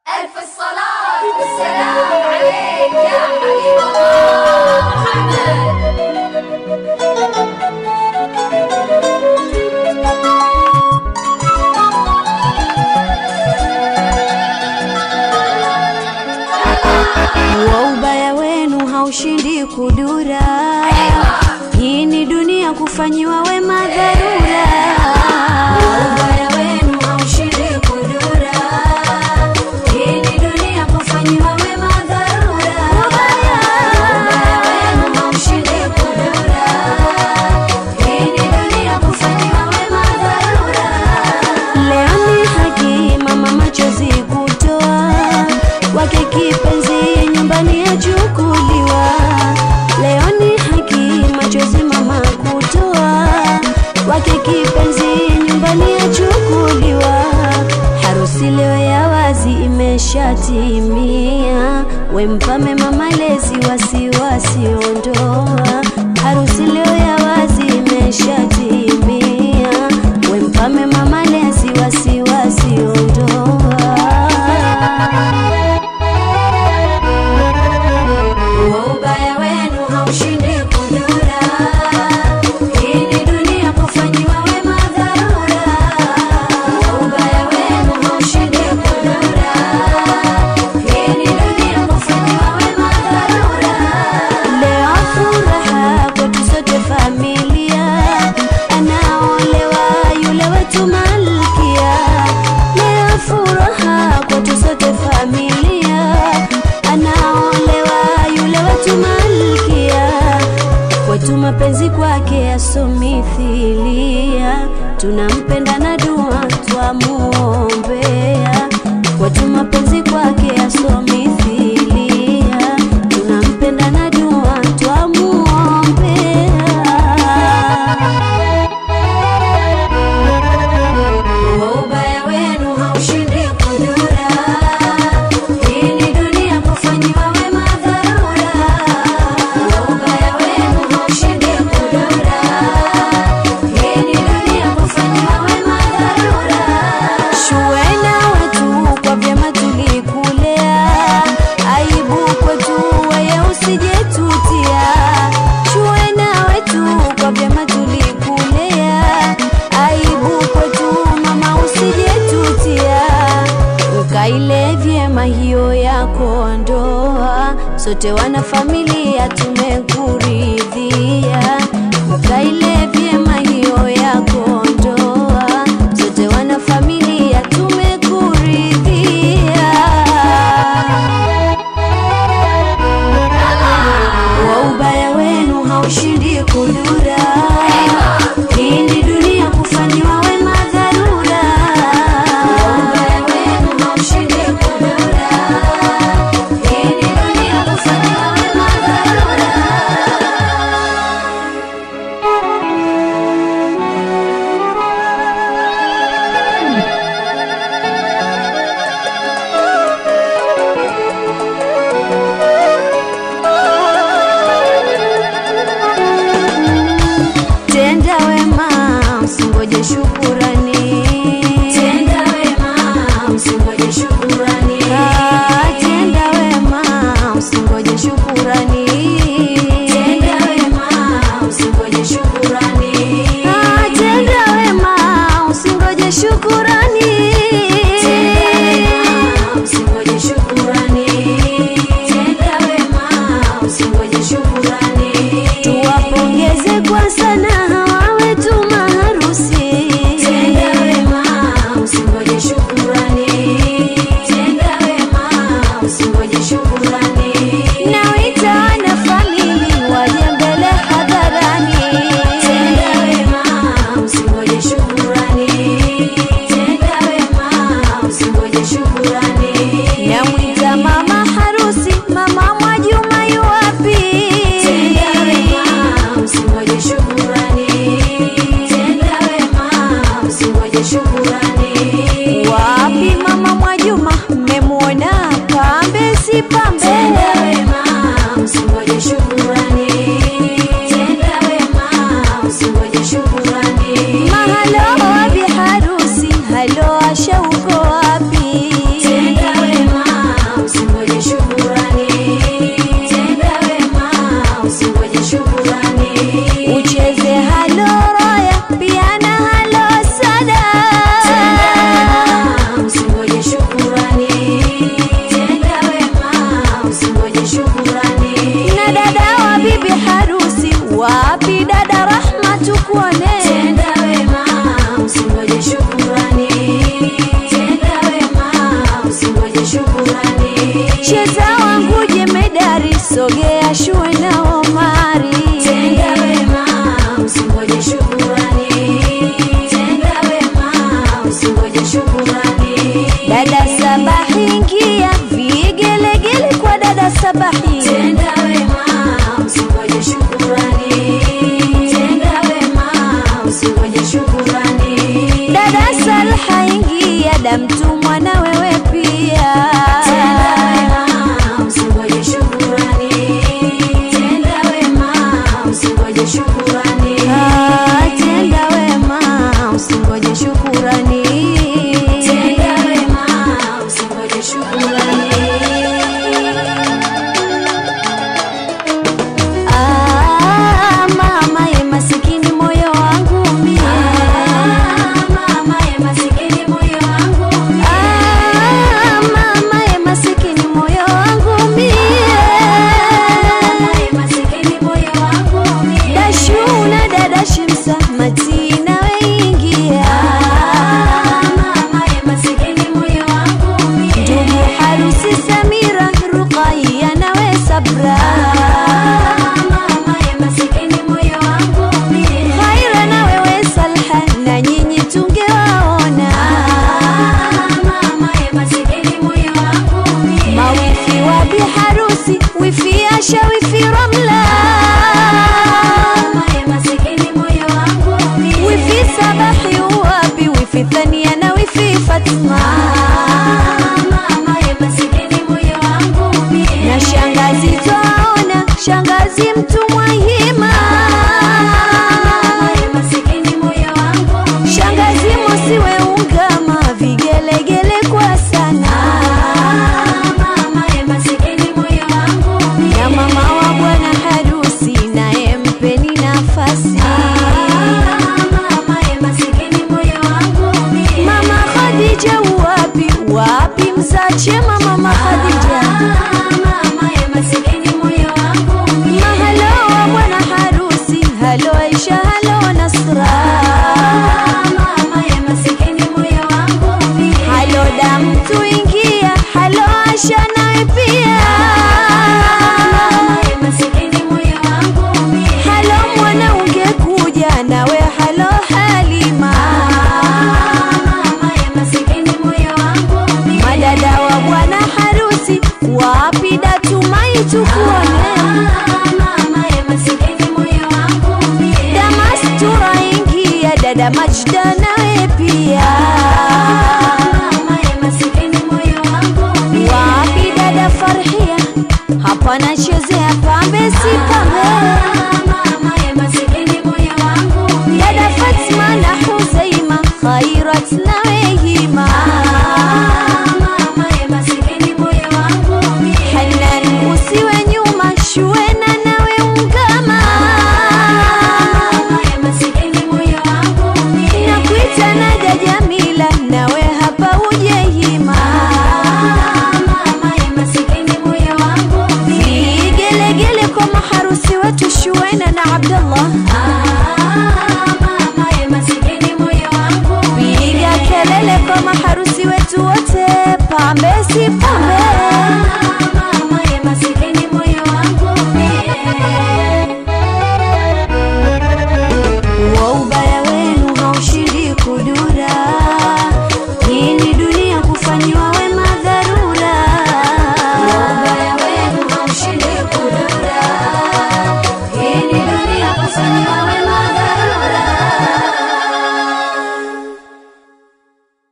ألف الصلاة والسلام عليك يا حبيب الله محمد wa ubaya wenu haushindi kudura. Hii ni dunia kufanyiwa wema dharura. Wa ubaya wenu haushindi kudura. Hii ni dunia kufanyiwa wema dharura. Ubaya wenu haushindi kudura. Hii ni dunia kufanyiwa wema dharura. Leo ni haki mama machozi kutoa wake kipenzi nyumbani yachukuliwa. Leo ni haki machozi mama kutoa wake kipenzi nyumbani yachukuliwa. Harusi leo ya wazi imeshatimia, wempame mama lezi wasiwasi ondoa. Harusi leo ya wazi imeshatimia, wempame mama lezi wasiwasi ondoa. Wa ubaya wenu haushindi kudura. Hii ni dunia kufanyiwa wema dharura. Wa ubaya wenu haushindi kudura. Hii ni dunia kufanyiwa wema dharura. Leo furaha kwetu sote familia, anaolewa yule wetu malkia. Leo furaha kwetu sote familia, anaolewa yule wetu malkia. Kwetu mapenzi kwake yasomithilia, tunampenda na dua twamuombea. Kwetu mapenzi kwake yasomithilia, tunampenda na dua twamuombea. Wa ubaya wenu haushindi kudura. Hii ni dunia kufanyiwa wema dharura. Wa ubaya wenu haushindi kudura. Hii ni dunia kufanyiwa wema dharura. Shuwena wetu kwa vyema tulikulea, aibu kwetu weye usijetutia. Shuwena wetu kwa vyema tulikulea, aibu kwetu mama usijetutia. Ukaile vyema hiyo yako ndoa, sote wana familia tumekuridhia. Ukaile vyema hiyo yako ndoa, sote wana familia tumekuridhia. Wa ubaya wenu haushindi kudura. Hii ni dunia kufanyiwa wema dharura. Wa ubaya wenu haushindi kudura. Hii ni dunia kufanyiwa wema dharura. Tenda wema usingoje shukurani. Tenda wema usingoje shukurani. Ah, tenda wema usingoje shukurani. Tenda wema usingoje shukurani. Ah, tenda wema usingoje shukurani. Tenda wema usingoje shukurani. Tenda wema usingoje shukurani. Tuwapongeze kwa sana hawa wetu maharusi cheza wangu jemedari sogea shue na omari Tenda wema, usingoje shukurani. Tenda wema, usingoje shukurani. dada sabahi ingia vigelegele kwa dada sabahi Tenda wema, usingoje shukurani. Tenda wema, usingoje shukurani. dada salha ingia damtumwa na wewe pia Tenda wema, usingoje shukurani. Tenda wema, usingoje shukurani. Ah, tenda wema usingoje shukurani Tenda wema, usingoje shukurani. Ah, mama ye masikini moyo wangu mie Mama ye masikini moyo wangu Ah, mama ye masikini moyo wangu mie Mama ye masikini moyo wangu dashuna dada shimsa matina weingia Mama ye masikini moyo wangu ndugu harusi samira ruqaya nawe sabra Mama ye masikini moyo wangu khaira na wewe salha na nyinyi tungewaona Mama ye masikini moyo wangu mawifi wa biharusi wifi asha wifi ramla Mama ye masikini moyo wangu wifi sabahi wapi wifi thania na wifi fatma Mama ye masikini moyo wangu na shangazi twaona shangazi mtumwa hima Mama ye masikini moyo wangu shangazi mosiwe ungama vigelegele kwa sana Mama ye masikini moyo wangu na mama wa bwana harusi naye mpeni nafasi Mama ye masikini moyo wangu mama khadija wapi wapi mzachema mama khadija Mama ye masikini moyo wangu mahalo wa bwana harusi halo aisha halo nasra Mama ye masikini moyo wangu halo damtu ingia halo asha nawe pia Mama ye masikini moyo wangu halo mwana ungekuja nawe halo halima Mama ye masikini moyo wangu madada wa bwana harusi wapi datumai tukuone Mama ye masikini moyo wangu damastura ingia dada majda nawe pia Mama ye masikini moyo wangu wapi dada farhia hapana chezea pambe si pambe Mama ye masikini moyo wangu dada fatma na huzaima khairat nawe hima Mama ye masikini moyo wangu hanan usiwe nyuma shuena nawe ungama Mama ye masikini moyo wangu nakuita naja jamila nawe hapa uje hima Mama ye masikini moyo wangu vigelegele kwa maharusi wetu shuena na abdallah Mama ye masikini moyo wangu piga kelele kwa maharusi wetu wote